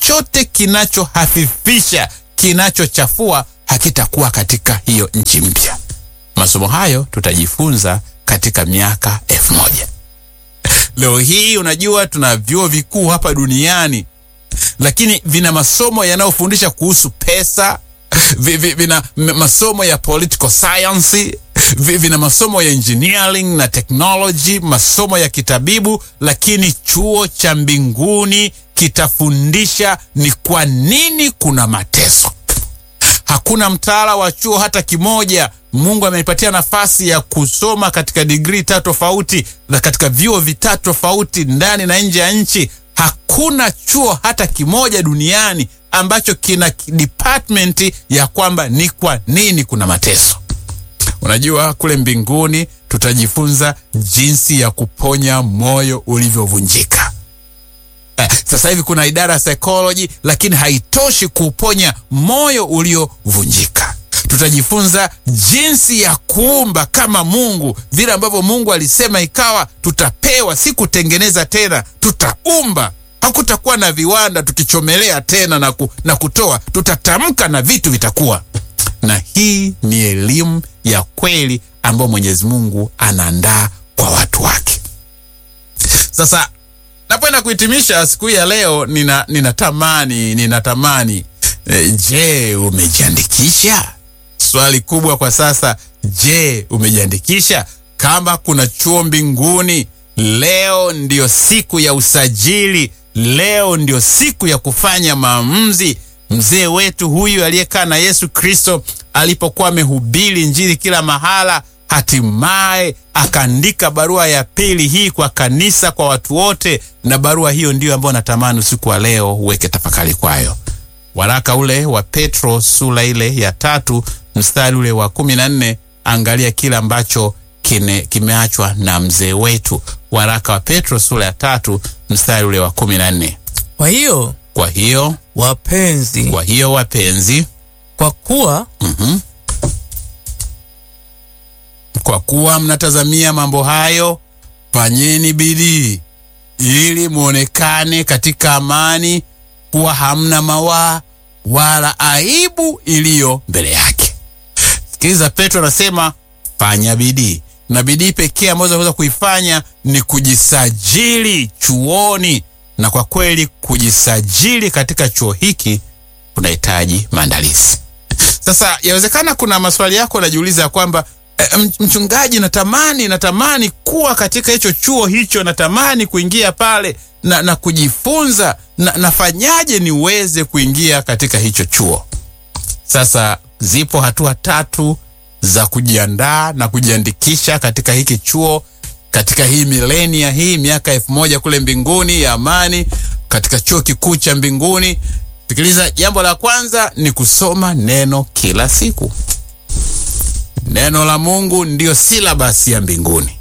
chochote kinachohafifisha, kinachochafua hakitakuwa katika hiyo nchi mpya. Masomo hayo tutajifunza katika miaka elfu moja. Leo hii unajua, tuna vyuo vikuu hapa duniani, lakini vina masomo yanayofundisha kuhusu pesa, vi- vi- vina m- masomo ya political science, vi- vina masomo ya engineering na technology, masomo ya kitabibu, lakini chuo cha mbinguni kitafundisha ni kwa nini kuna mateso. Hakuna mtaala wa chuo hata kimoja. Mungu amenipatia nafasi ya kusoma katika digrii tatu tofauti na katika vyuo vitatu tofauti ndani na nje ya nchi. Hakuna chuo hata kimoja duniani ambacho kina department ya kwamba ni kwa nini kuna mateso. Unajua, kule mbinguni tutajifunza jinsi ya kuponya moyo ulivyovunjika. Eh, sasa hivi kuna idara ya psychology, lakini haitoshi kuuponya moyo uliovunjika. Tutajifunza jinsi ya kuumba kama Mungu, vile ambavyo Mungu alisema ikawa, tutapewa, si kutengeneza tena, tutaumba. Hakutakuwa na viwanda tukichomelea tena na, ku, na kutoa, tutatamka na vitu vitakuwa. Na hii ni elimu ya kweli ambayo Mwenyezi Mungu anaandaa kwa watu wake. Sasa napoenda kuhitimisha siku hii ya leo, nina ninatamani ninatamani e, je, umejiandikisha? Swali kubwa kwa sasa, je, umejiandikisha? Kama kuna chuo mbinguni, leo ndio siku ya usajili, leo ndio siku ya kufanya maamuzi. Mzee wetu huyu aliyekaa na Yesu Kristo alipokuwa amehubiri Injili kila mahala hatimaye akaandika barua ya pili hii kwa kanisa, kwa watu wote, na barua hiyo ndiyo ambayo natamani usiku wa leo uweke tafakari kwayo. Waraka ule wa Petro sura ile ya tatu mstari ule wa kumi na nne angalia kile ambacho kine, kimeachwa na mzee wetu. Waraka wa Petro sura ya tatu mstari ule wa kumi na nne Kwa hiyo kwa hiyo wapenzi, kwa hiyo wapenzi, kwa kuwa kwa kuwa mnatazamia mambo hayo, fanyeni bidii ili muonekane katika amani, kuwa hamna mawaa wala aibu iliyo mbele yake. Sikiliza, Petro anasema fanya bidii, na bidii pekee ambayo unaweza kuifanya ni kujisajili chuoni, na kwa kweli kujisajili katika chuo hiki kunahitaji maandalizi. Sasa yawezekana kuna maswali yako unajiuliza ya kwamba eh, mchungaji, natamani natamani kuwa katika hicho chuo hicho, natamani kuingia pale na, na kujifunza na, nafanyaje niweze kuingia katika hicho chuo? Sasa zipo hatua tatu za kujiandaa na kujiandikisha katika hiki chuo, katika hii milenia hii miaka elfu moja kule mbinguni ya amani, katika chuo kikuu cha mbinguni. Sikiliza, jambo la kwanza ni kusoma neno kila siku. Neno la Mungu ndiyo silabasi ya mbinguni.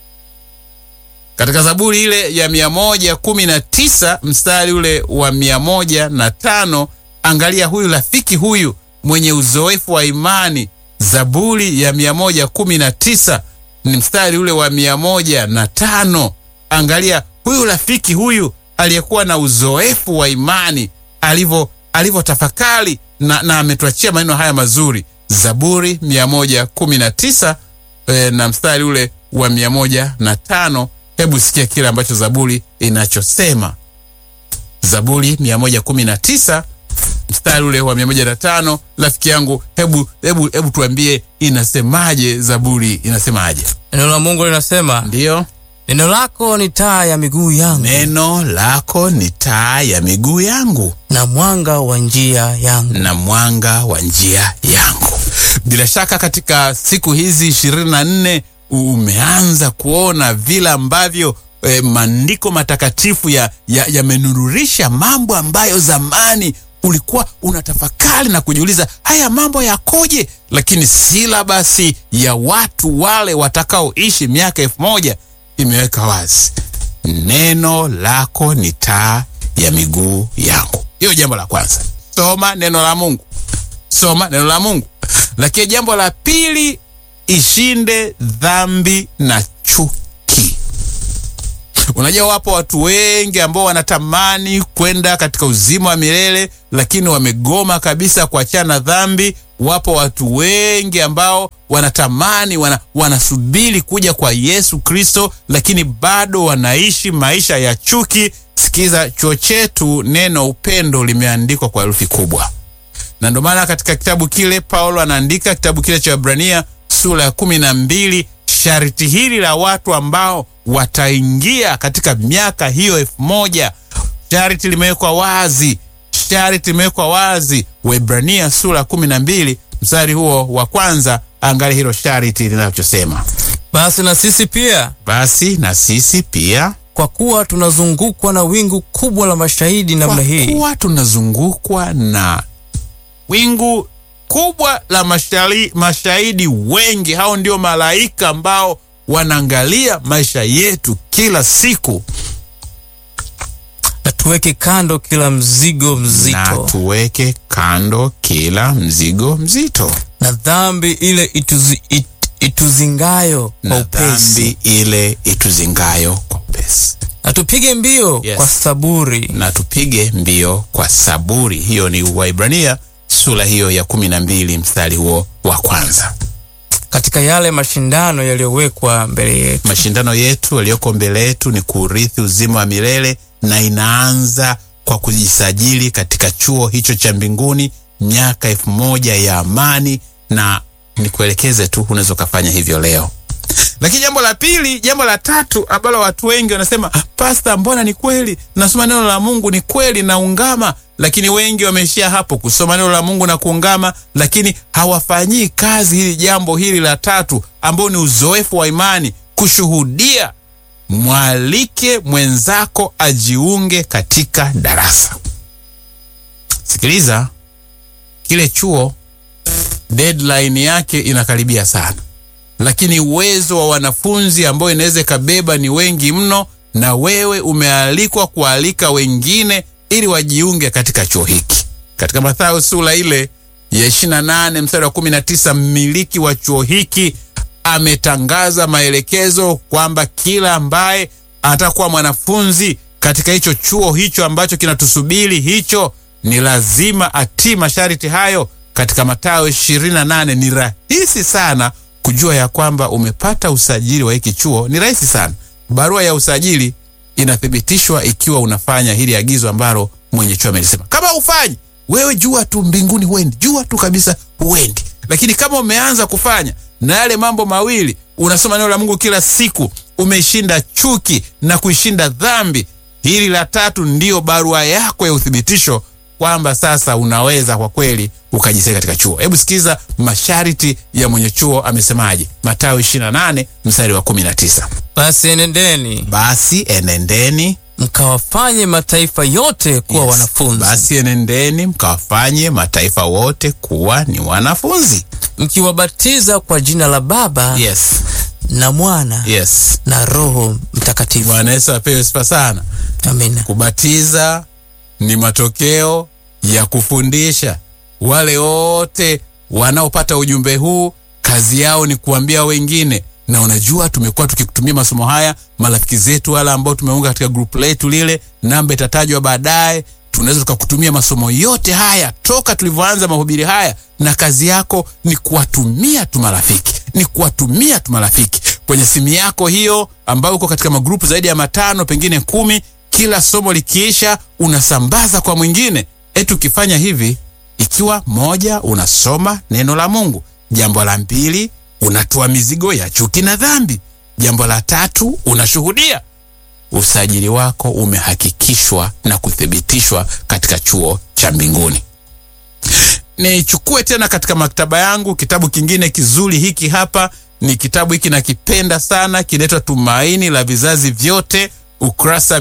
Katika Zaburi ile ya mia moja kumi na tisa mstari ule wa mia moja na tano angalia huyu rafiki huyu mwenye uzoefu wa imani. Zaburi ya mia moja kumi na tisa ni mstari ule wa mia moja na tano angalia huyu rafiki huyu aliyekuwa na uzoefu wa imani alivyo alivyotafakari na, na ametuachia maneno haya mazuri Zaburi mia moja kumi na tisa e, na mstari ule wa mia moja na tano Hebu sikia kile ambacho Zaburi inachosema. Zaburi mia moja kumi na tisa mstari ule wa mia moja na tano Rafiki yangu, hebu hebu hebu tuambie inasemaje? Zaburi inasemaje? neno la Mungu linasema, Ndiyo, neno lako ni taa ya miguu yangu neno lako ni taa ya miguu yangu na mwanga wa njia yangu. na mwanga wa njia yangu. Bila shaka katika siku hizi ishirini na nne umeanza kuona vile ambavyo eh, maandiko matakatifu yamenururisha ya, ya mambo ambayo zamani ulikuwa unatafakari na kujiuliza haya mambo yakoje, lakini silabasi ya watu wale watakaoishi miaka elfu moja imeweka wazi, neno lako ni taa ya miguu yangu. Hiyo jambo la kwanza, soma neno la Mungu, soma neno la Mungu. Lakini jambo la pili, ishinde dhambi na chuki. Unajua, wapo watu wengi ambao wanatamani kwenda katika uzima wa milele, lakini wamegoma kabisa kuachana na dhambi. Wapo watu wengi ambao wanatamani wana, wanasubiri kuja kwa Yesu Kristo, lakini bado wanaishi maisha ya chuki. Sikiza, chuo chetu neno upendo limeandikwa kwa herufi kubwa, na ndio maana katika kitabu kile Paulo anaandika kitabu kile cha Waebrania sura ya kumi na mbili sharti hili la watu ambao wataingia katika miaka hiyo elfu moja sharti limewekwa wazi, sharti limewekwa wazi. Waebrania sura ya kumi na mbili mstari huo wa kwanza, angalia hilo sharti linachosema: Basi na sisi pia, basi na sisi pia kwa kuwa tunazungukwa na wingu kubwa la mashahidi namna kwa hii, kuwa tunazungukwa na wingu kubwa la mashari, mashahidi wengi. Hao ndio malaika ambao wanaangalia maisha yetu kila siku, na tuweke kando kila mzigo na mzito tuweke kando kila mzigo mzito na dhambi ile ituzi, it, ituzingayo kwa na upesi, dhambi ile ituzingayo kwa upesi, na tupige mbio Yes. kwa saburi na tupige mbio kwa saburi. Hiyo ni Waibrania sura hiyo ya kumi na mbili mstari huo wa kwanza. katika yale mashindano yaliyowekwa mbele yetu. Mashindano yetu yaliyoko mbele yetu ni kuurithi uzima wa milele, na inaanza kwa kujisajili katika chuo hicho cha mbinguni, miaka elfu moja ya amani. Na nikuelekeze tu, unaweza ukafanya hivyo leo. Lakini jambo la pili, jambo la tatu ambalo watu wengi wanasema "Ah, pasta, mbona ni kweli nasoma neno la Mungu, ni kweli naungama, lakini wengi wameishia hapo kusoma neno la Mungu na kuungama, lakini hawafanyii kazi hili jambo hili la tatu, ambao ni uzoefu wa imani, kushuhudia. Mwalike mwenzako ajiunge katika darasa. Sikiliza, kile chuo deadline yake inakaribia sana lakini uwezo wa wanafunzi ambao inaweza ikabeba ni wengi mno, na wewe umealikwa kualika wengine ili wajiunge katika chuo hiki. Katika Mathayo sura ile ya 28 mstari wa 19, mmiliki wa chuo hiki ametangaza maelekezo kwamba kila ambaye atakuwa mwanafunzi katika hicho chuo hicho ambacho kinatusubiri hicho ni lazima atii masharti hayo. Katika Mathayo 28 ni rahisi sana kujua ya kwamba umepata usajili wa hiki chuo. Ni rahisi sana. Barua ya usajili inathibitishwa ikiwa unafanya hili agizo ambalo mwenye chuo amelisema. Kama ufanyi wewe, jua tu mbinguni huendi, jua tu kabisa huendi. Lakini kama umeanza kufanya na yale mambo mawili, unasoma neno la Mungu kila siku, umeshinda chuki na kuishinda dhambi, hili la tatu ndiyo barua yako ya uthibitisho kwamba sasa unaweza kwa kweli ukajisaidia katika chuo. Hebu sikiza masharti ya mwenye chuo amesemaje. Mathayo 28 mstari wa 19, Basi enendeni basi enendeni mkawafanye mataifa yote kuwa Yes. wanafunzi, Basi enendeni mkawafanye mataifa wote kuwa ni wanafunzi. mkiwabatiza kwa jina la Baba Yes, na Mwana yes. na Roho Mtakatifu. Bwana Yesu apewe sifa sana. Amina. Kubatiza ni matokeo ya kufundisha. Wale wote wanaopata ujumbe huu kazi yao ni kuambia wengine, na unajua, tumekuwa tukikutumia masomo haya, marafiki zetu wale ambao tumeunga katika grupu letu lile, namba itatajwa baadaye. Tunaweza tukakutumia masomo yote haya toka tulivyoanza mahubiri haya, na kazi yako ni kuwatumia tu marafiki, ni kuwatumia tu marafiki kwenye simu yako hiyo, ambayo uko katika magrupu zaidi ya matano, pengine kumi kila somo likiisha unasambaza kwa mwingine. Eti ukifanya hivi, ikiwa moja, unasoma neno la Mungu; jambo la pili, unatoa mizigo ya chuki na dhambi; jambo la tatu, unashuhudia. Usajili wako umehakikishwa na kuthibitishwa katika chuo cha mbinguni. Nichukue tena katika maktaba yangu kitabu kingine kizuri hiki hapa. Ni kitabu hiki nakipenda sana, kinaitwa Tumaini la Vizazi Vyote, ukurasa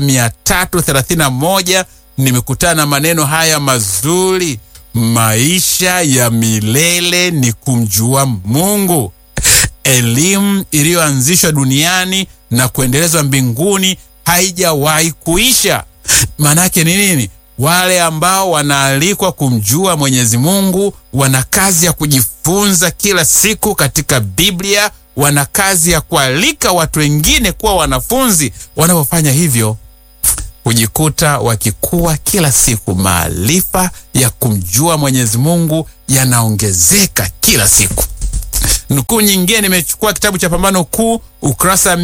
331. Nimekutana na maneno haya mazuri: maisha ya milele ni kumjua Mungu. Elimu iliyoanzishwa duniani na kuendelezwa mbinguni haijawahi kuisha. Maanake ni nini? Wale ambao wanaalikwa kumjua Mwenyezi Mungu wana kazi ya kujifunza kila siku katika Biblia, wana kazi ya kualika watu wengine kuwa wanafunzi. Wanapofanya hivyo, hujikuta wakikuwa kila siku. Maarifa ya kumjua Mwenyezi Mungu yanaongezeka kila siku. Nukuu nyingine nimechukua kitabu cha Pambano Kuu, ukurasa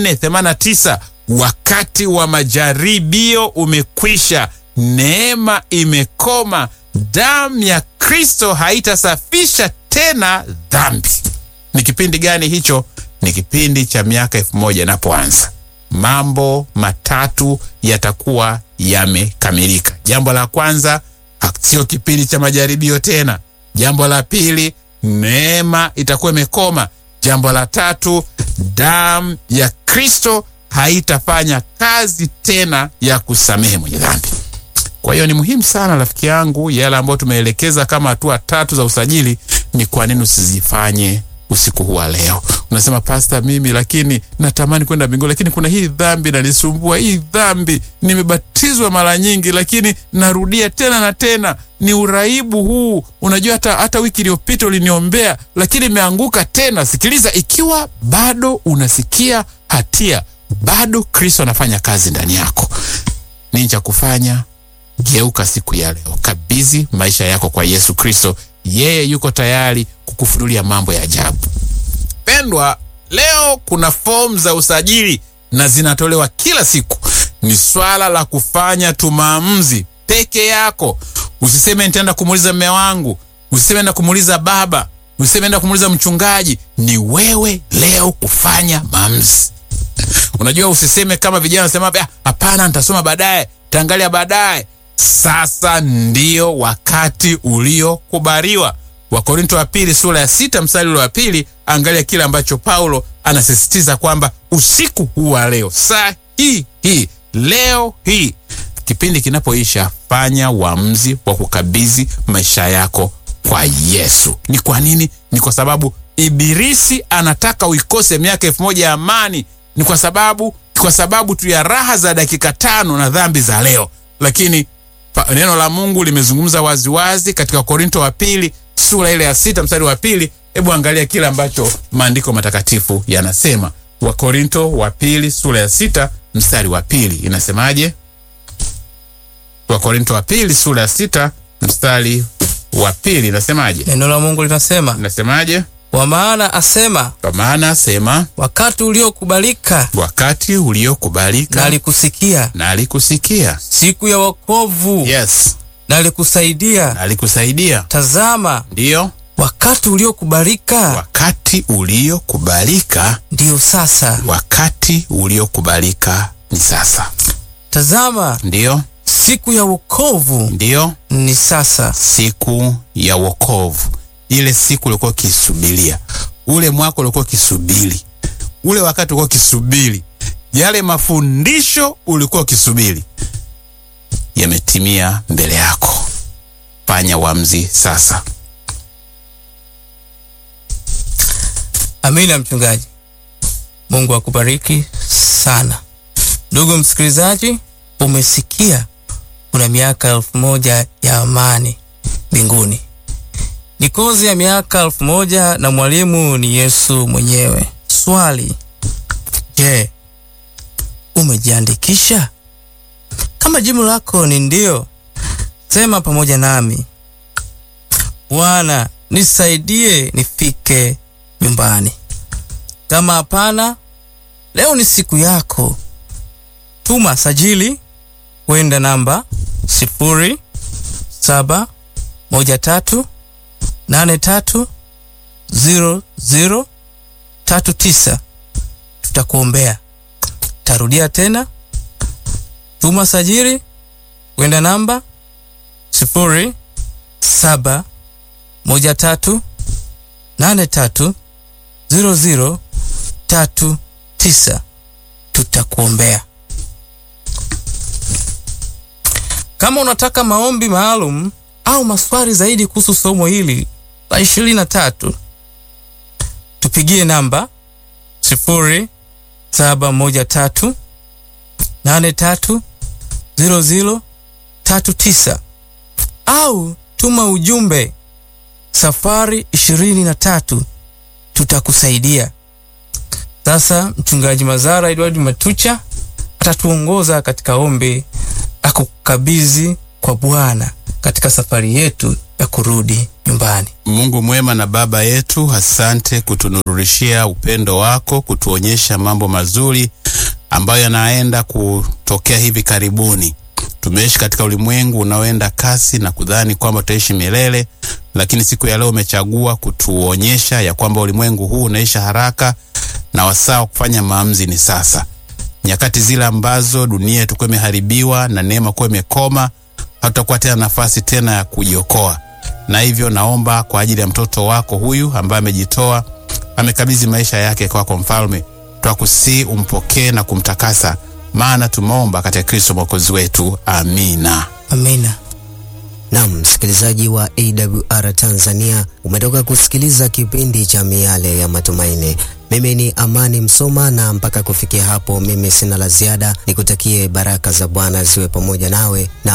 489. Wakati wa majaribio umekwisha, neema imekoma, damu ya Kristo haitasafisha tena dhambi. Ni kipindi gani hicho? Ni kipindi cha miaka elfu moja inapoanza. Mambo matatu yatakuwa yamekamilika. Jambo la kwanza, sio kipindi cha majaribio tena. Jambo la pili, neema itakuwa imekoma. Jambo la tatu, damu ya Kristo haitafanya kazi tena ya kusamehe mwenye dhambi. Kwa hiyo ni muhimu sana rafiki yangu, yale ambayo tumeelekeza kama hatua tatu za usajili, ni kwa nini usizifanye usiku huu wa leo? Unasema pasta, mimi lakini natamani kwenda mbinguni, lakini kuna hii dhambi nanisumbua. Hii dhambi nimebatizwa mara nyingi, lakini narudia tena na tena. Ni uraibu huu. Unajua, hata hata wiki iliyopita uliniombea, lakini imeanguka tena. Sikiliza, ikiwa bado unasikia hatia, bado Kristo anafanya kazi ndani yako, nini cha kufanya? Geuka siku ya leo, kabidhi maisha yako kwa Yesu Kristo. Yeye yuko tayari kukufunulia mambo ya ajabu. Pendwa, leo kuna fomu za usajili na zinatolewa kila siku. Ni swala la kufanya tu maamuzi peke yako. Usiseme nitaenda kumuuliza mme wangu, usiseme enda kumuuliza baba, usiseme enda kumuuliza mchungaji. Ni wewe leo kufanya maamuzi. Unajua, usiseme kama vijana wanasema, hapana, nitasoma baadaye, taangalia baadaye. Sasa ndio wakati uliokubaliwa. Wakorinto wa pili sura ya sita mstari ule wa pili. Angalia kile ambacho Paulo anasisitiza kwamba usiku huu wa leo, saa hii hii, leo hii, kipindi kinapoisha, fanya uamuzi wa kukabidhi maisha yako kwa Yesu. Ni kwa nini? Ni kwa sababu Ibilisi anataka uikose miaka elfu moja ya amani. Ni kwa sababu kwa sababu tu ya raha za dakika tano na dhambi za leo, lakini neno la Mungu limezungumza waziwazi katika Korinto wa pili sura ile ya sita mstari wa pili. Hebu angalia kile ambacho maandiko matakatifu yanasema. Wakorinto wa pili sura ya sita mstari wa pili inasemaje? Wakorinto wa pili sura ya sita mstari wa pili inasemaje? Neno la Mungu linasema, Inasemaje? kwa maana asema, Kwa maana sema, wakati uliokubalika wakati uliokubalika nalikusikia, na alikusikia. siku ya wokovu Yes, nalikusaidia. na alikusaidia. Tazama, Ndiyo, wakati uliokubalika wakati uliokubalika, ndiyo sasa. wakati uliokubalika ni sasa. Tazama, Ndiyo, siku ya wokovu ndiyo, ni sasa. siku ya wokovu, ile siku ulikuwa ukisubiria, ule mwaka ulikuwa ukisubiri, ule wakati ulikuwa ukisubiri, yale mafundisho ulikuwa ukisubiri yametimia mbele yako. Fanya uamuzi sasa. Amina, mchungaji. Mungu akubariki sana. Ndugu msikilizaji, umesikia kuna miaka elfu moja ya amani mbinguni. Ni kozi ya miaka elfu moja na mwalimu ni Yesu mwenyewe. Swali, je, umejiandikisha? Kama jibu lako ni ndio, sema pamoja nami, Bwana nisaidie nifike nyumbani. Kama hapana, leo ni siku yako. Tuma sajili kwenda namba sifuri saba moja tatu nane tatu ziro ziro tatu tisa. Tutakuombea. Tarudia tena, tuma sajili kwenda namba sifuri saba moja tatu nane tatu ziro ziro tatu tisa. Tutakuombea. Kama unataka maombi maalum au maswali zaidi kuhusu somo hili la ishirini na tatu, tupigie namba sifuri saba moja tatu nane tatu ziro ziro tatu tisa au tuma ujumbe safari ishirini na tatu. Tutakusaidia. Sasa mchungaji Mazara Edward Matucha atatuongoza katika ombi la kukabidhi kwa Bwana katika safari yetu ya kurudi nyumbani. Mungu mwema na Baba yetu, asante kutunururishia upendo wako, kutuonyesha mambo mazuri ambayo yanaenda kutokea hivi karibuni. Tumeishi katika ulimwengu unaoenda kasi na kudhani kwamba tutaishi milele, lakini siku ya leo umechagua kutuonyesha ya kwamba ulimwengu huu unaisha haraka na wasaa wa kufanya maamuzi ni sasa. Nyakati zile ambazo dunia itakuwa imeharibiwa na neema kuwa imekoma, hatutakuwa tena nafasi tena ya kujiokoa na hivyo naomba kwa ajili ya mtoto wako huyu ambaye amejitoa, amekabidhi maisha yake kwako, kwa Mfalme, twakusii umpokee na kumtakasa, maana tumeomba katika Kristo mwokozi wetu, amina. Amina. Naam, msikilizaji wa AWR Tanzania, umetoka kusikiliza kipindi cha Miale ya Matumaini. Mimi ni Amani Msoma, na mpaka kufikia hapo, mimi sina la ziada. Nikutakie baraka za Bwana ziwe pamoja nawe na